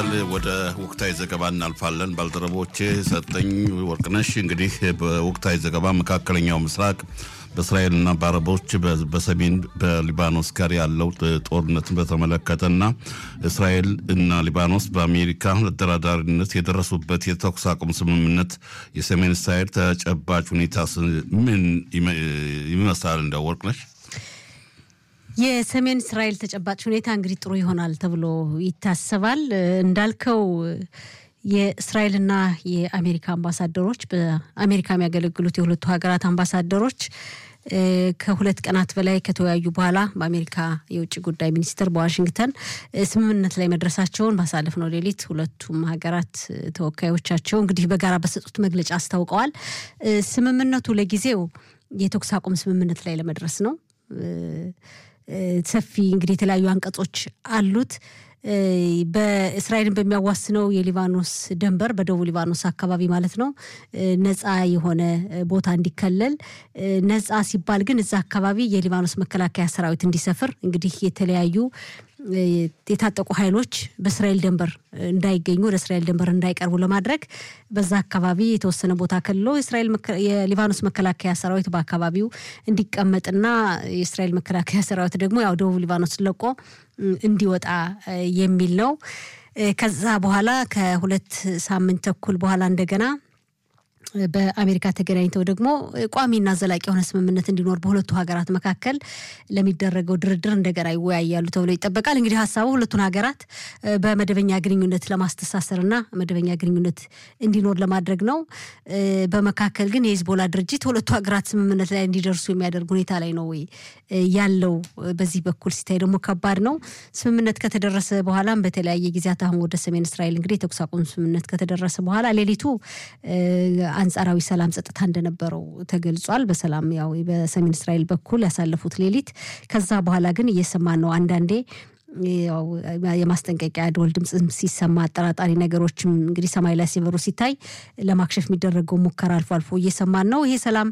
ወደ ወቅታዊ ዘገባ እናልፋለን። ባልደረቦቼ ሰጠኝ ወርቅነሽ፣ እንግዲህ በወቅታዊ ዘገባ መካከለኛው ምስራቅ በእስራኤልና በአረቦች በሰሜን በሊባኖስ ጋር ያለው ጦርነትን በተመለከተና እስራኤል እና ሊባኖስ በአሜሪካ አደራዳሪነት የደረሱበት የተኩስ አቁም ስምምነት የሰሜን እስራኤል ተጨባጭ ሁኔታ ምን ይመስላል? እንደ ወርቅነሽ የሰሜን እስራኤል ተጨባጭ ሁኔታ እንግዲህ ጥሩ ይሆናል ተብሎ ይታሰባል። እንዳልከው የእስራኤልና የአሜሪካ አምባሳደሮች በአሜሪካ የሚያገለግሉት የሁለቱ ሀገራት አምባሳደሮች ከሁለት ቀናት በላይ ከተወያዩ በኋላ በአሜሪካ የውጭ ጉዳይ ሚኒስትር በዋሽንግተን ስምምነት ላይ መድረሳቸውን ባሳለፍነው ሌሊት ሁለቱም ሀገራት ተወካዮቻቸው እንግዲህ በጋራ በሰጡት መግለጫ አስታውቀዋል። ስምምነቱ ለጊዜው የተኩስ አቁም ስምምነት ላይ ለመድረስ ነው። ሰፊ እንግዲህ የተለያዩ አንቀጾች አሉት። በእስራኤልን በሚያዋስነው የሊባኖስ ድንበር በደቡብ ሊባኖስ አካባቢ ማለት ነው ነፃ የሆነ ቦታ እንዲከለል፣ ነፃ ሲባል ግን እዛ አካባቢ የሊባኖስ መከላከያ ሰራዊት እንዲሰፍር እንግዲህ የተለያዩ የታጠቁ ኃይሎች በእስራኤል ድንበር እንዳይገኙ ወደ እስራኤል ድንበር እንዳይቀርቡ ለማድረግ በዛ አካባቢ የተወሰነ ቦታ ከልሎ የሊባኖስ መከላከያ ሰራዊት በአካባቢው እንዲቀመጥና የእስራኤል መከላከያ ሰራዊት ደግሞ ያው ደቡብ ሊባኖስ ለቆ እንዲወጣ የሚል ነው። ከዛ በኋላ ከሁለት ሳምንት ተኩል በኋላ እንደገና በአሜሪካ ተገናኝተው ደግሞ ቋሚና ዘላቂ የሆነ ስምምነት እንዲኖር በሁለቱ ሀገራት መካከል ለሚደረገው ድርድር እንደገና ይወያያሉ ተብሎ ይጠበቃል። እንግዲህ ሀሳቡ ሁለቱን ሀገራት በመደበኛ ግንኙነት ለማስተሳሰርና መደበኛ ግንኙነት እንዲኖር ለማድረግ ነው። በመካከል ግን የሂዝቦላ ድርጅት ሁለቱ ሀገራት ስምምነት ላይ እንዲደርሱ የሚያደርግ ሁኔታ ላይ ነው ወይ ያለው? በዚህ በኩል ሲታይ ደግሞ ከባድ ነው። ስምምነት ከተደረሰ በኋላም በተለያየ ጊዜያት አሁን ወደ ሰሜን እስራኤል እንግዲህ የተኩስ አቁም ስምምነት ከተደረሰ በኋላ ሌሊቱ አንጻራዊ ሰላም ጸጥታ እንደነበረው ተገልጿል። በሰላም ያው በሰሜን እስራኤል በኩል ያሳለፉት ሌሊት። ከዛ በኋላ ግን እየሰማን ነው አንዳንዴ የማስጠንቀቂያ ደወል ድምፅ ሲሰማ አጠራጣሪ ነገሮችም እንግዲህ ሰማይ ላይ ሲበሩ ሲታይ ለማክሸፍ የሚደረገው ሙከራ አልፎ አልፎ እየሰማን ነው። ይሄ ሰላም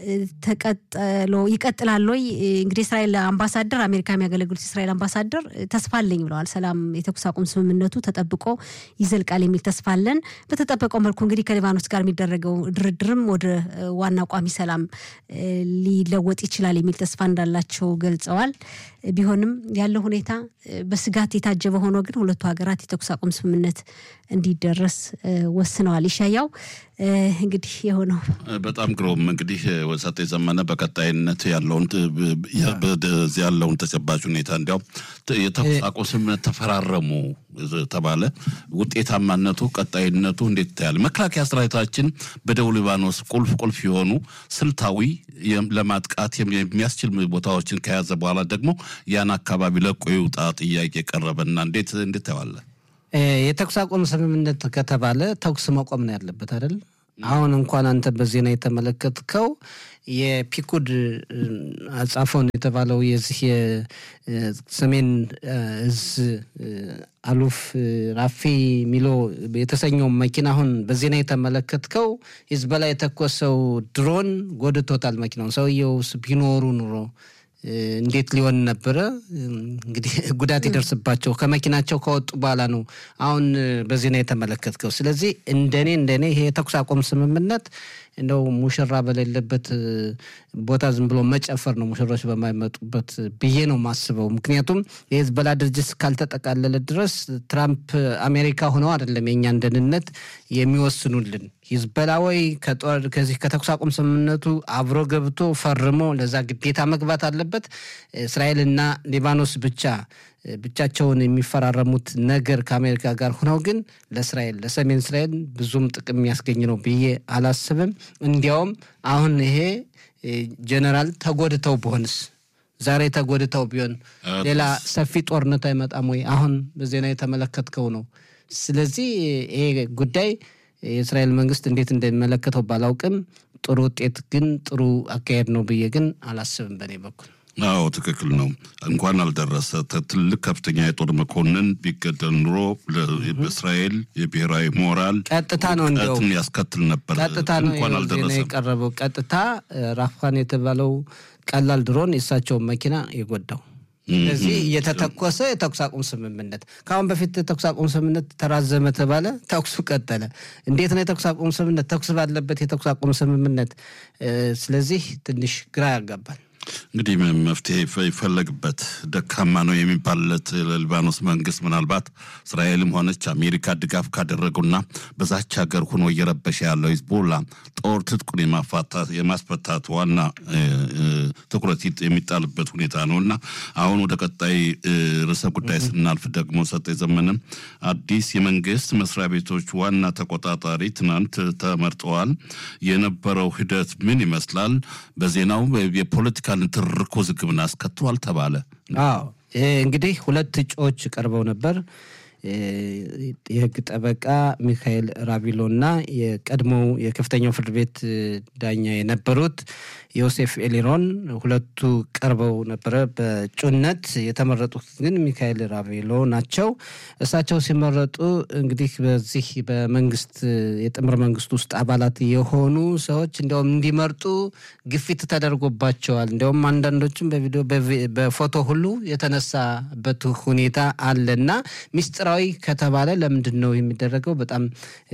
ተቀጥሎ ይቀጥላል ወይ? እንግዲህ እስራኤል አምባሳደር አሜሪካ የሚያገለግሉት የእስራኤል አምባሳደር ተስፋ አለኝ ብለዋል። ሰላም የተኩስ አቁም ስምምነቱ ተጠብቆ ይዘልቃል የሚል ተስፋ አለን። በተጠበቀው መልኩ እንግዲህ ከሊባኖስ ጋር የሚደረገው ድርድርም ወደ ዋና ቋሚ ሰላም ሊለወጥ ይችላል የሚል ተስፋ እንዳላቸው ገልጸዋል። ቢሆንም ያለው ሁኔታ በስጋት የታጀበ ሆኖ ግን ሁለቱ ሀገራት የተኩስ አቁም ስምምነት እንዲደረስ ወስነዋል። ይሻያው እንግዲህ የሆነው በጣም ግሩም። እንግዲህ ወሰጤ ዘመነ በቀጣይነት ያለውን በዚህ ያለውን ተጨባጭ ሁኔታ እንዲያውም የተኩስ አቁም ስምምነት ተፈራረሙ ተባለ። ውጤታማነቱ ቀጣይነቱ እንዴት ይታያል? መከላከያ ሰራዊታችን በደቡብ ሊባኖስ ቁልፍ ቁልፍ የሆኑ ስልታዊ ለማጥቃት የሚያስችል ቦታዎችን ከያዘ በኋላ ደግሞ ያን አካባቢ ለቆ ይውጣ ጥያቄ ቀረበና እንዴት እንዴት ታየዋለ? የተኩስ አቁም ስምምነት ከተባለ ተኩስ መቆም ነው ያለበት አይደል? አሁን እንኳን አንተ በዜና የተመለከትከው የፒኩድ አጻፎን የተባለው የዚህ የሰሜን እዝ አሉፍ ራፊ ሚሎ የተሰኘው መኪና አሁን በዜና የተመለከትከው ሂዝቦላ የተኮሰው ድሮን ጎድቶታል መኪናውን። ሰውየው ቢኖሩ ኑሮ እንዴት ሊሆን ነበረ? እንግዲህ ጉዳት ይደርስባቸው ከመኪናቸው ከወጡ በኋላ ነው አሁን በዜና የተመለከትከው። ስለዚህ እንደኔ እንደኔ ይሄ የተኩስ አቁም ስምምነት እንደው ሙሽራ በሌለበት ቦታ ዝም ብሎ መጨፈር ነው፣ ሙሽሮች በማይመጡበት ብዬ ነው ማስበው። ምክንያቱም የሂዝቦላ ድርጅት እስካልተጠቃለለ ድረስ ትራምፕ አሜሪካ ሆነው አይደለም የእኛን ደህንነት የሚወስኑልን። ሂዝቦላ ወይ ከዚህ ከተኩስ አቁም ስምምነቱ አብሮ ገብቶ ፈርሞ ለዛ ግዴታ መግባት አለበት። እስራኤልና ሊባኖስ ብቻ ብቻቸውን የሚፈራረሙት ነገር ከአሜሪካ ጋር ሆነው ግን ለእስራኤል ለሰሜን እስራኤል ብዙም ጥቅም የሚያስገኝ ነው ብዬ አላስብም። እንዲያውም አሁን ይሄ ጀነራል ተጎድተው ቢሆንስ ዛሬ ተጎድተው ቢሆን ሌላ ሰፊ ጦርነት አይመጣም ወይ? አሁን በዜና የተመለከትከው ነው። ስለዚህ ይሄ ጉዳይ የእስራኤል መንግስት እንዴት እንደሚመለከተው ባላውቅም ጥሩ ውጤት ግን ጥሩ አካሄድ ነው ብዬ ግን አላስብም በእኔ በኩል። አዎ ትክክል ነው። እንኳን አልደረሰ ትልቅ ከፍተኛ የጦር መኮንን ቢገደል ኑሮ በእስራኤል የብሔራዊ ሞራል ቀጥታ ነው ውድቀትን ያስከትል ነበር። ቀጥታ ነው እንኳን ዜና አልደረሰም። የቀረበው። ቀጥታ ራፋን የተባለው ቀላል ድሮን የእሳቸውን መኪና የጎዳው ስለዚህ እየተተኮሰ የተኩስ አቁም ስምምነት ከአሁን በፊት የተኩስ አቁም ስምምነት ተራዘመ ተባለ፣ ተኩሱ ቀጠለ። እንዴት ነው የተኩስ አቁም ስምምነት? ተኩስ ባለበት የተኩስ አቁም ስምምነት። ስለዚህ ትንሽ ግራ ያጋባል። እንግዲህ መፍትሄ ይፈለግበት ደካማ ነው የሚባልለት ለሊባኖስ መንግስት ምናልባት እስራኤልም ሆነች አሜሪካ ድጋፍ ካደረጉና በዛች ሀገር ሆኖ እየረበሸ ያለው ሂዝቦላ ጦር ትጥቁን የማስፈታት ዋና ትኩረት የሚጣልበት ሁኔታ ነው እና አሁን ወደ ቀጣይ ርዕሰ ጉዳይ ስናልፍ ደግሞ ሰጠ ዘመንም አዲስ የመንግስት መስሪያ ቤቶች ዋና ተቆጣጣሪ ትናንት ተመርጠዋል። የነበረው ሂደት ምን ይመስላል? በዜናው የፖለቲካ ንትርክ ውዝግብን አስከትሏል ተባለ። አዎ እንግዲህ ሁለት እጩዎች ቀርበው ነበር። የህግ ጠበቃ ሚካኤል ራቪሎ እና የቀድሞው የከፍተኛው ፍርድ ቤት ዳኛ የነበሩት ዮሴፍ ኤሊሮን ሁለቱ ቀርበው ነበረ በእጩነት የተመረጡት ግን ሚካኤል ራቬሎ ናቸው። እሳቸው ሲመረጡ እንግዲህ በዚህ በመንግስት የጥምር መንግስት ውስጥ አባላት የሆኑ ሰዎች እንዲያውም እንዲመርጡ ግፊት ተደርጎባቸዋል። እንዲያውም አንዳንዶችም በቪዲዮ በፎቶ ሁሉ የተነሳበት ሁኔታ አለና ሚስጥራዊ ከተባለ ለምንድን ነው የሚደረገው? በጣም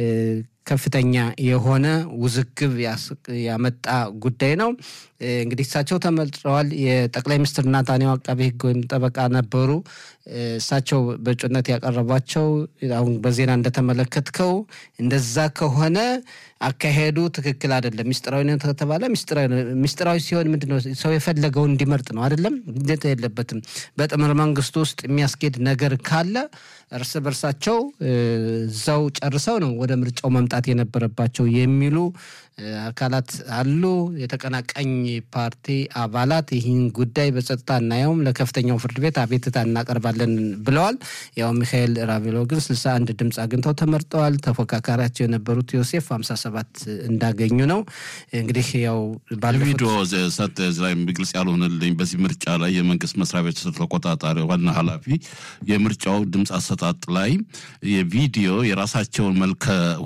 ከፍተኛ የሆነ ውዝግብ ያመጣ ጉዳይ ነው። እንግዲህ እሳቸው ተመርጠዋል። የጠቅላይ ሚኒስትር ናታንያሁ አቃቤ ሕግ ወይም ጠበቃ ነበሩ። እሳቸው በእጩነት ያቀረቧቸው አሁን በዜና እንደተመለከትከው እንደዛ ከሆነ አካሄዱ ትክክል አይደለም። ሚስጥራዊነት ከተባለ ሚስጥራዊ ሲሆን ምንድነው ሰው የፈለገውን እንዲመርጥ ነው አይደለም፣ ግዴታ የለበትም። በጥምር መንግስቱ ውስጥ የሚያስኬድ ነገር ካለ እርስ በርሳቸው እዛው ጨርሰው ነው ወደ ምርጫው መምጣት የነበረባቸው የሚሉ አካላት አሉ። የተቀናቃኝ ፓርቲ አባላት ይህን ጉዳይ በጸጥታ እናየውም ለከፍተኛው ፍርድ ቤት አቤትታ እናቀርባለን ብለዋል። ያው ሚካኤል ራቬሎ ግን ስልሳ አንድ ድምፅ አግኝተው ተመርጠዋል። ተፎካካሪያቸው የነበሩት ዮሴፍ ሀምሳ ሰባት እንዳገኙ ነው። እንግዲህ ያው ቪዲዮ ሰጥ ላይ ግልጽ ያልሆነልኝ በዚህ ምርጫ ላይ የመንግስት መስሪያ ቤት ተቆጣጣሪ ዋና ኃላፊ የምርጫው ድምፅ አሰጣጥ ላይ የቪዲዮ የራሳቸውን መልከ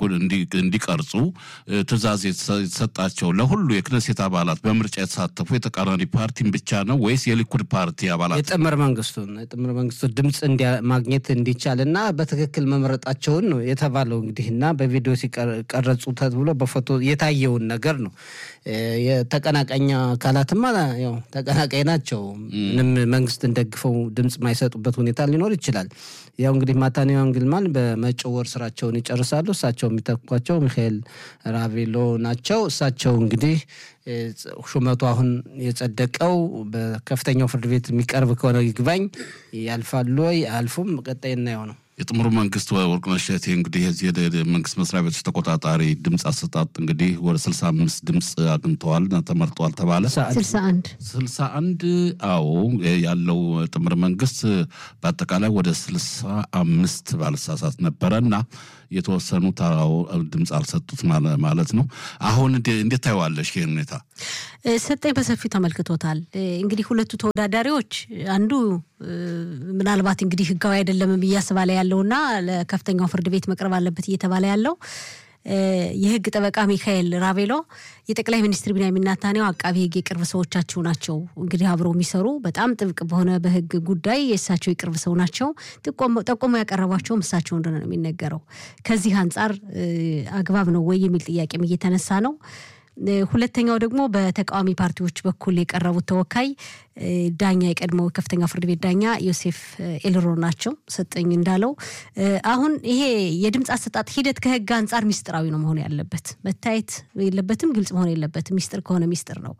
እንዲቀርጹ ትዕዛዝ የተሰጣቸው ለሁሉ የክነሴት አባላት በምርጫ የተሳተፉ የተቃራኒ ፓርቲን ብቻ ነው ወይስ የሊኩድ ፓርቲ አባላት? የጥምር መንግስቱን የጥምር መንግስቱ ድምፅ ማግኘት እንዲቻል እና በትክክል መምረጣቸውን ነው የተባለው። እንግዲህ እና በቪዲዮ ሲቀረጹ ተብሎ በፎቶ የታየውን ነገር ነው። የተቀናቃኝ አካላትማ ያው ተቀናቃኝ ናቸው። ምንም መንግስትን ደግፈው ድምፅ የማይሰጡበት ሁኔታ ሊኖር ይችላል። ያው እንግዲህ ማታንያሁ አንግልማን በመጪው ወር ስራቸውን ይጨርሳሉ። እሳቸው የሚተኳቸው ሚካኤል ራቬሎ ናቸው። እሳቸው እንግዲህ ሹመቱ አሁን የጸደቀው በከፍተኛው ፍርድ ቤት የሚቀርብ ከሆነ ይግባኝ ያልፋሉ ወይ አያልፉም፣ ቀጣይ እናየው ነው። የጥምሩ መንግስት ወርቅነሽ እሸቴ እንግዲህ የዚህ የመንግስት መስሪያ ቤቶች ተቆጣጣሪ ድምፅ አሰጣጥ እንግዲህ ወደ ስልሳ አምስት ድምፅ አግኝተዋል ተመርጠዋል ተባለ። ስልሳ አንድ ስልሳ አንድ አዎ ያለው ጥምር መንግስት በአጠቃላይ ወደ ስልሳ አምስት ባልሳሳት ነበረ እና የተወሰኑት ድምፅ አልሰጡት ማለት ነው። አሁን እንዴት ታየዋለሽ ይህን ሁኔታ? ሰጠኝ በሰፊው ተመልክቶታል። እንግዲህ ሁለቱ ተወዳዳሪዎች አንዱ ምናልባት እንግዲህ ህጋዊ አይደለም እያስባለ ያለውና ለከፍተኛው ፍርድ ቤት መቅረብ አለበት እየተባለ ያለው የህግ ጠበቃ ሚካኤል ራቬሎ የጠቅላይ ሚኒስትር ቢንያሚን ኔታንያሁ አቃቢ ህግ የቅርብ ሰዎቻቸው ናቸው። እንግዲህ አብረው የሚሰሩ በጣም ጥብቅ በሆነ በህግ ጉዳይ የእሳቸው የቅርብ ሰው ናቸው። ጠቆሞ ያቀረቧቸውም እሳቸው እንደሆነ ነው የሚነገረው። ከዚህ አንጻር አግባብ ነው ወይ የሚል ጥያቄም እየተነሳ ነው። ሁለተኛው ደግሞ በተቃዋሚ ፓርቲዎች በኩል የቀረቡት ተወካይ ዳኛ የቀድሞ ከፍተኛ ፍርድ ቤት ዳኛ ዮሴፍ ኤልሮ ናቸው። ሰጠኝ እንዳለው አሁን ይሄ የድምፅ አሰጣጥ ሂደት ከህግ አንጻር ሚስጥራዊ ነው መሆን ያለበት፣ መታየት የለበትም፣ ግልጽ መሆን የለበትም። ሚስጥር ከሆነ ሚስጥር ነው።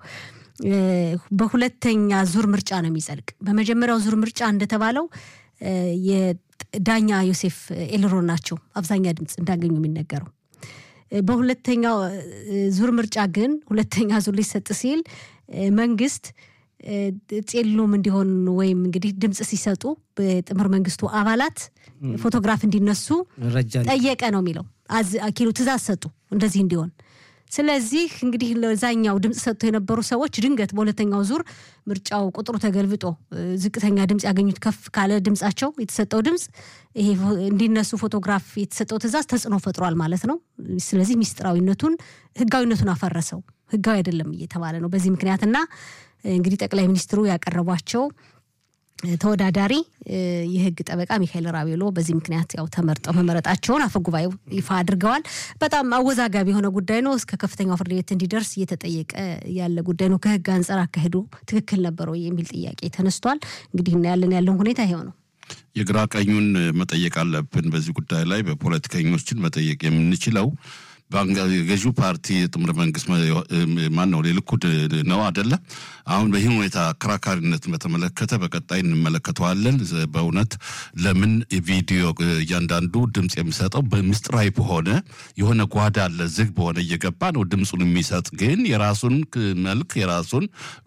በሁለተኛ ዙር ምርጫ ነው የሚጸድቅ። በመጀመሪያው ዙር ምርጫ እንደተባለው የዳኛ ዮሴፍ ኤልሮ ናቸው አብዛኛ ድምፅ እንዳገኙ የሚነገረው በሁለተኛው ዙር ምርጫ ግን ሁለተኛ ዙር ሊሰጥ ሲል መንግስት ጼሎም እንዲሆን ወይም እንግዲህ ድምፅ ሲሰጡ በጥምር መንግስቱ አባላት ፎቶግራፍ እንዲነሱ ጠየቀ ነው የሚለው። ኪሎ ትእዛዝ ሰጡ እንደዚህ እንዲሆን። ስለዚህ እንግዲህ ለዛኛው ድምፅ ሰጥቶ የነበሩ ሰዎች ድንገት በሁለተኛው ዙር ምርጫው ቁጥሩ ተገልብጦ ዝቅተኛ ድምፅ ያገኙት ከፍ ካለ ድምፃቸው የተሰጠው ድምፅ ይሄ እንዲነሱ ፎቶግራፍ የተሰጠው ትእዛዝ ተጽዕኖ ፈጥሯል ማለት ነው። ስለዚህ ሚስጥራዊነቱን ህጋዊነቱን አፈረሰው። ህጋዊ አይደለም እየተባለ ነው በዚህ ምክንያትና እንግዲህ ጠቅላይ ሚኒስትሩ ያቀረቧቸው ተወዳዳሪ የህግ ጠበቃ ሚካኤል ራቤሎ በዚህ ምክንያት ያው ተመርጠው መመረጣቸውን አፈ ጉባኤው ይፋ አድርገዋል። በጣም አወዛጋቢ የሆነ ጉዳይ ነው። እስከ ከፍተኛው ፍርድ ቤት እንዲደርስ እየተጠየቀ ያለ ጉዳይ ነው። ከህግ አንጻር አካሄዱ ትክክል ነበረው የሚል ጥያቄ ተነስቷል። እንግዲህ እናያለን ያለውን ሁኔታ ይሄው ነው። የግራ ቀኙን መጠየቅ አለብን። በዚህ ጉዳይ ላይ በፖለቲከኞችን መጠየቅ የምንችለው ገዢው ፓርቲ የጥምር መንግስት ማን ነው? ሊኩድ ነው አደለ? አሁን በይህን ሁኔታ አከራካሪነትን በተመለከተ በቀጣይ እንመለከተዋለን። በእውነት ለምን ቪዲዮ እያንዳንዱ ድምፅ የሚሰጠው በምስጢራዊ በሆነ የሆነ ጓዳ አለ ዝግ በሆነ እየገባ ነው ድምፁን የሚሰጥ ግን የራሱን መልክ የራሱን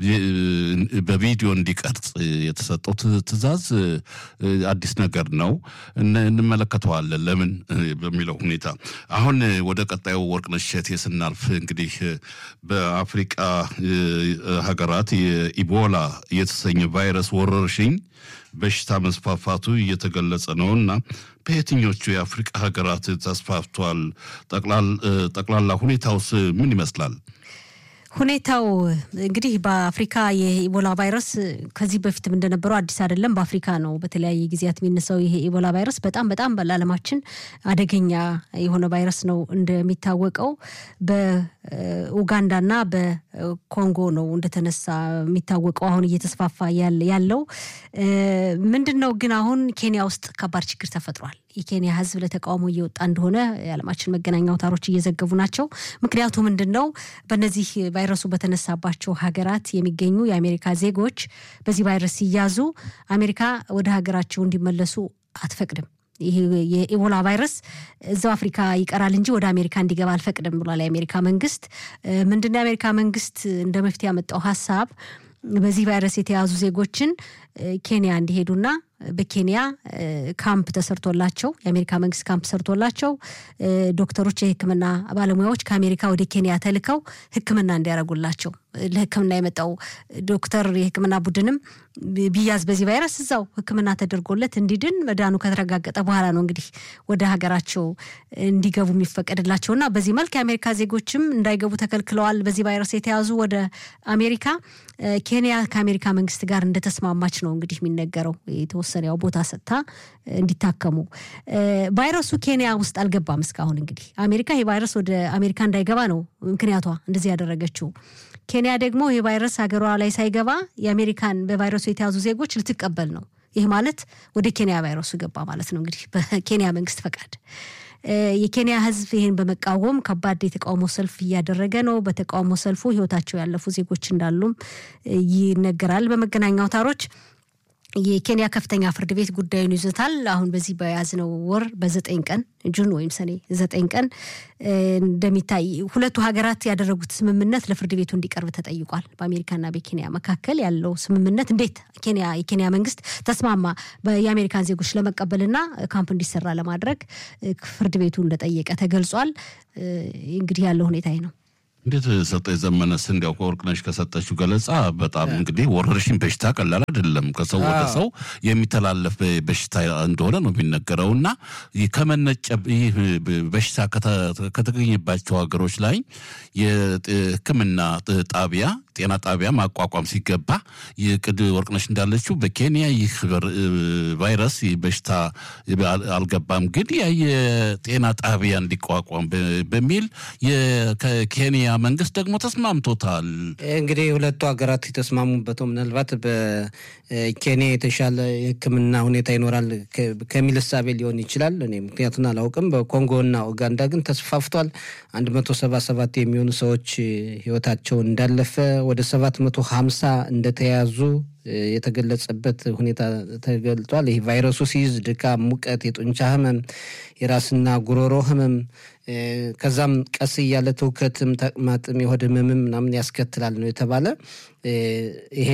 በቪዲዮ እንዲቀርጽ የተሰጠው ትዕዛዝ አዲስ ነገር ነው። እንመለከተዋለን ለምን በሚለው ሁኔታ አሁን ወደ ቀጣዩ ወርቅነሽ እሸቴ ስናልፍ እንግዲህ በአፍሪቃ ሀገራት የኢቦላ የተሰኘ ቫይረስ ወረርሽኝ በሽታ መስፋፋቱ እየተገለጸ ነው እና በየትኞቹ የአፍሪቃ ሀገራት ተስፋፍቷል? ጠቅላላ ሁኔታውስ ምን ይመስላል? ሁኔታው እንግዲህ በአፍሪካ የኢቦላ ቫይረስ ከዚህ በፊትም እንደነበረው አዲስ አይደለም። በአፍሪካ ነው በተለያየ ጊዜያት የሚነሳው ይሄ ኢቦላ ቫይረስ በጣም በጣም ለዓለማችን አደገኛ የሆነ ቫይረስ ነው። እንደሚታወቀው በኡጋንዳና በኮንጎ ነው እንደተነሳ የሚታወቀው። አሁን እየተስፋፋ ያለው ምንድን ነው ግን አሁን ኬንያ ውስጥ ከባድ ችግር ተፈጥሯል። የኬንያ ሕዝብ ለተቃውሞ እየወጣ እንደሆነ የዓለማችን መገናኛ አውታሮች እየዘገቡ ናቸው። ምክንያቱ ምንድን ነው? በእነዚህ ቫይረሱ በተነሳባቸው ሀገራት የሚገኙ የአሜሪካ ዜጎች በዚህ ቫይረስ ሲያዙ አሜሪካ ወደ ሀገራቸው እንዲመለሱ አትፈቅድም። ይህ የኢቦላ ቫይረስ እዛው አፍሪካ ይቀራል እንጂ ወደ አሜሪካ እንዲገባ አልፈቅድም ብሏል የአሜሪካ መንግስት። ምንድነው የአሜሪካ መንግስት እንደ መፍትሄ ያመጣው ሀሳብ በዚህ ቫይረስ የተያዙ ዜጎችን ኬንያ እንዲሄዱና በኬንያ ካምፕ ተሰርቶላቸው የአሜሪካ መንግስት ካምፕ ሰርቶላቸው ዶክተሮች፣ የህክምና ባለሙያዎች ከአሜሪካ ወደ ኬንያ ተልከው ህክምና እንዲያደርጉላቸው ለህክምና የመጣው ዶክተር የህክምና ቡድንም ቢያዝ በዚህ ቫይረስ እዛው ህክምና ተደርጎለት እንዲድን መዳኑ ከተረጋገጠ በኋላ ነው እንግዲህ ወደ ሀገራቸው እንዲገቡ የሚፈቀድላቸው እና በዚህ መልክ የአሜሪካ ዜጎችም እንዳይገቡ ተከልክለዋል። በዚህ ቫይረስ የተያዙ ወደ አሜሪካ ኬንያ ከአሜሪካ መንግስት ጋር እንደተስማማች ነው እንግዲህ የሚነገረው የተወሰነ ያው ቦታ ሰጥታ እንዲታከሙ። ቫይረሱ ኬንያ ውስጥ አልገባም እስካሁን። እንግዲህ አሜሪካ ይህ ቫይረስ ወደ አሜሪካ እንዳይገባ ነው ምክንያቷ እንደዚህ ያደረገችው። ኬንያ ደግሞ ይህ ቫይረስ ሀገሯ ላይ ሳይገባ የአሜሪካን በቫይረሱ የተያዙ ዜጎች ልትቀበል ነው። ይህ ማለት ወደ ኬንያ ቫይረሱ ገባ ማለት ነው እንግዲህ በኬንያ መንግስት ፈቃድ። የኬንያ ህዝብ ይህን በመቃወም ከባድ የተቃውሞ ሰልፍ እያደረገ ነው። በተቃውሞ ሰልፉ ህይወታቸው ያለፉ ዜጎች እንዳሉም ይነገራል በመገናኛ አውታሮች። የኬንያ ከፍተኛ ፍርድ ቤት ጉዳዩን ይዞታል። አሁን በዚህ በያዝነው ወር በዘጠኝ ቀን ጁን ወይም ሰኔ ዘጠኝ ቀን እንደሚታይ ሁለቱ ሀገራት ያደረጉት ስምምነት ለፍርድ ቤቱ እንዲቀርብ ተጠይቋል። በአሜሪካና በኬንያ መካከል ያለው ስምምነት እንዴት ኬንያ የኬንያ መንግስት ተስማማ የአሜሪካን ዜጎች ለመቀበልና ካምፕ እንዲሰራ ለማድረግ ፍርድ ቤቱ እንደጠየቀ ተገልጿል። እንግዲህ ያለው ሁኔታ ነው። እንዴት ሰጠኝ ዘመነስ እንዲያው ከወርቅነሽ ከሰጠችው ገለጻ በጣም እንግዲህ ወረርሽኝ በሽታ ቀላል አይደለም። ከሰው ወደ ሰው የሚተላለፍ በሽታ እንደሆነ ነው የሚነገረው እና ከመነጨ ይህ በሽታ ከተገኘባቸው ሀገሮች ላይ የሕክምና ጣቢያ ጤና ጣቢያ ማቋቋም ሲገባ ቅድ ወርቅነሽ እንዳለችው በኬንያ ይህ ቫይረስ በሽታ አልገባም፣ ግን የጤና ጣቢያ እንዲቋቋም በሚል ከኬንያ መንግስት ደግሞ ተስማምቶታል። እንግዲህ ሁለቱ ሀገራት የተስማሙበት ምናልባት በኬንያ የተሻለ የህክምና ሁኔታ ይኖራል ከሚል እሳቤ ሊሆን ይችላል። እኔ ምክንያቱን አላውቅም። በኮንጎና ኡጋንዳ ግን ተስፋፍቷል። አንድ መቶ ሰባ ሰባት የሚሆኑ ሰዎች ህይወታቸው እንዳለፈ ወደ ሰባት መቶ ሀምሳ እንደተያዙ የተገለጸበት ሁኔታ ተገልጿል። ይህ ቫይረሱ ሲይዝ ድካም፣ ሙቀት፣ የጡንቻ ህመም፣ የራስና ጉሮሮ ህመም ከዛም ቀስ እያለ ትውከትም፣ ተቅማጥም፣ የሆድ ህመምም ምናምን ያስከትላል ነው የተባለ። ይሄ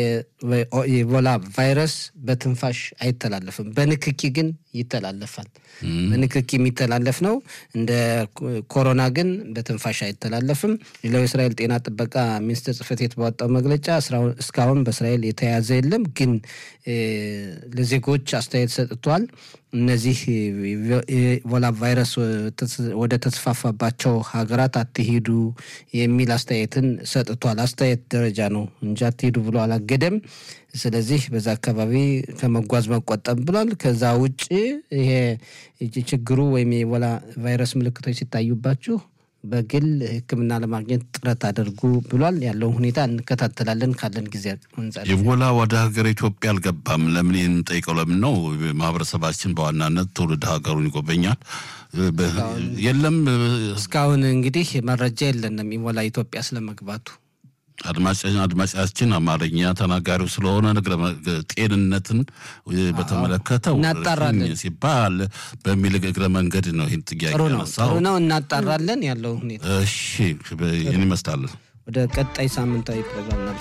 የኢቦላ ቫይረስ በትንፋሽ አይተላለፍም፣ በንክኪ ግን ይተላለፋል። በንክኪ የሚተላለፍ ነው። እንደ ኮሮና ግን በትንፋሽ አይተላለፍም። ሌላው የእስራኤል ጤና ጥበቃ ሚኒስቴር ጽሕፈት ቤት ባወጣው መግለጫ እስካሁን በእስራኤል የተያዘ የለም። ግን ለዜጎች አስተያየት ሰጥቷል። እነዚህ ኢቦላ ቫይረስ ወደ ተስፋፋባቸው ሀገራት አትሄዱ የሚል አስተያየትን ሰጥቷል። አስተያየት ደረጃ ነው እንጂ አትሄዱ ብሎ አላገደም። ስለዚህ በዛ አካባቢ ከመጓዝ መቆጠብ ብሏል። ከዛ ውጭ ይሄ ችግሩ ወይም የኢቦላ ቫይረስ ምልክቶች ሲታዩባችሁ በግል ሕክምና ለማግኘት ጥረት አድርጉ ብሏል። ያለውን ሁኔታ እንከታተላለን ካለን ጊዜ አንጻር። ኢቦላ ወደ ሀገር ኢትዮጵያ አልገባም። ለምን የምንጠይቀው ለምን ነው? ማህበረሰባችን በዋናነት ትውልድ ሀገሩን ይጎበኛል። የለም እስካሁን እንግዲህ መረጃ የለንም ኢቦላ ኢትዮጵያ ስለመግባቱ። አድማጫችን አማርኛ ተናጋሪው ስለሆነ ጤንነትን በተመለከተ እናጣራለን ሲባል በሚል እግረ መንገድ ነው ይህን ጥያቄ ጥሩ ነው ያነሳው። ጥሩ ነው፣ እናጣራለን ያለውን ሁኔታ። እሺ ይህን ይመስላል። ወደ ቀጣይ ሳምንታዊ ፕሮግራም